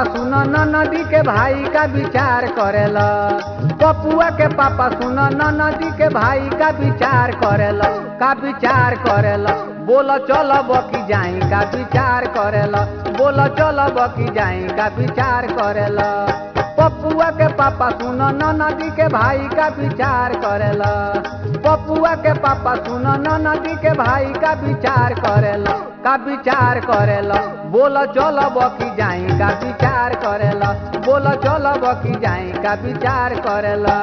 सुन न नदी के भाई का विचार करेला पपुआ के पापा सुन न नदी के भाई का विचार करेला का विचार करेला बोल चल बकी जाई का विचार करेला बोल चल बकी जाई का विचार करेला पपुआ के पापा सुन न नदी के भाई का विचार करेला पपुआ के पापा सुन न नदी के भाई का विचार करेला का विचार करेला बोल चल बकी जाई का विचार करेला बोल चल बकी जाई का विचार करेला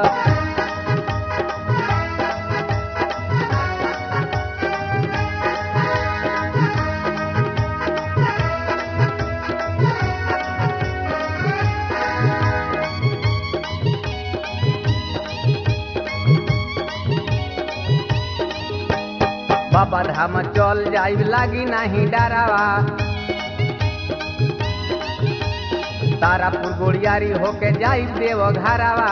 बाबा धाम चल जाई लागी नहीं डरावा तारापुर गोड़ियारी होके जाई देव घरावा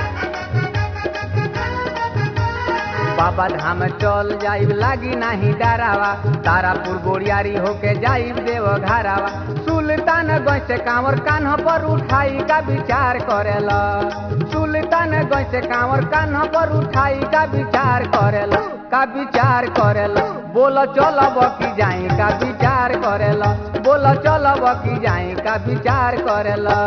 बाबा धाम चल जाई लागी नहीं डरावा तारापुर गोड़ियारी होके जाई देव घरावा सुल्तान गंज से कांवर कान्ह पर उठाई का विचार करेला सुल्तान गंज से कांवर कान्ह पर उठाई का विचार करेला का विचार करेला बोल चल बकी जाई का विचार करेला बोल चल बकी जाई का विचार करेला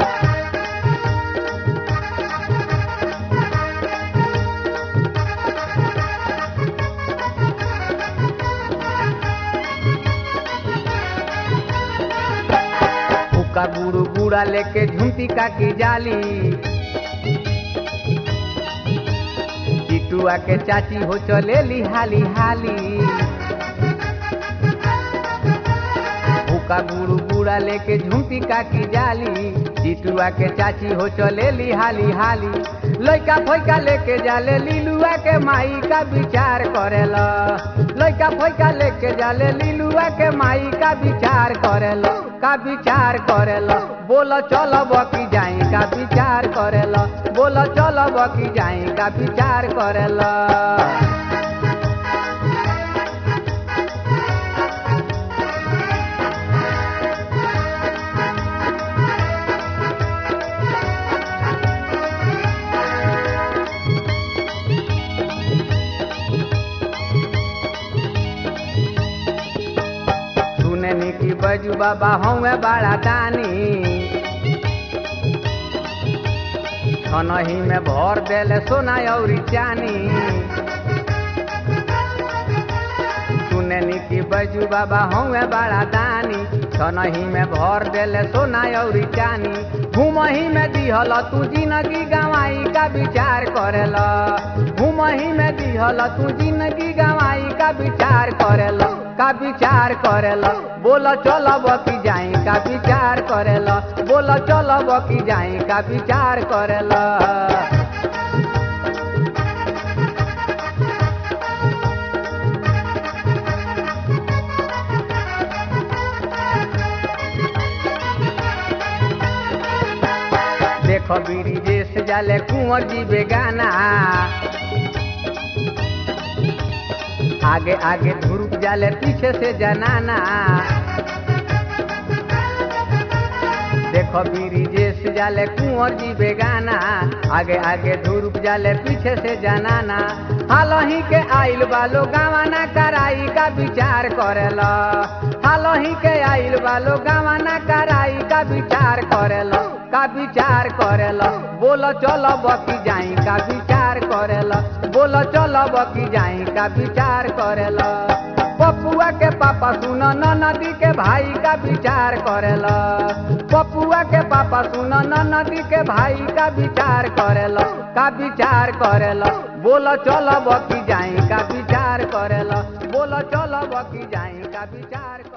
फुका गुड़ू गुड़ा लेके झुमती का की जाली चिटुआ के चाची हो चले ली हाली हाली भूका गुड़ू गुड़ा लेके झुमती का की जाली चिटुआ के चाची हो चले ली हाली हाली लइका फैका लेके जाले लीलुआ के माई का विचार करेला लइका फैका लेके जाले लीलुआ के माई का विचार करेला का विचार करेला बोल चल बकी जाई का विचार करेला बोल चल बकी जाई का विचार करेला सुने नी की बजू बाबा हमें बड़ा दानी छनही में भर देले सोना और चानी सुने नी की बजू बाबा हमें बड़ा दानी छनही में भर देले सोना और चानी घूमही में दिहल तू जिंदगी गवाई का विचार करेला घूमही में दिहल तू जिंदगी गवाई का विचार करेला का विचार करेला बोल चल बकी जाई का विचार करेला बोल चल बकी जाई का विचार करेला देखो बीड़ी जेस जाले कुंवर जी बेगाना आगे आगे धुरुक जाले पीछे से जनाना देखो बीरी जेस जाले कुंवर जी बेगाना आगे आगे धुरुक जाले पीछे से जनाना हालही के आइल बालो गावाना कराई का विचार करेला हालही के आइल बालो गावाना कराई का विचार करेला का विचार करेला बोल चल बकी जाई का विचार करेला बोल चल बकी जाई का विचार करेला पपुआ के पापा सुन न नदी के भाई का विचार करेला पपुआ के पापा सुन न नदी के भाई का विचार करेला का विचार करेला बोल चल बकी जाई का विचार करेला बोल चल बकी जाई का विचार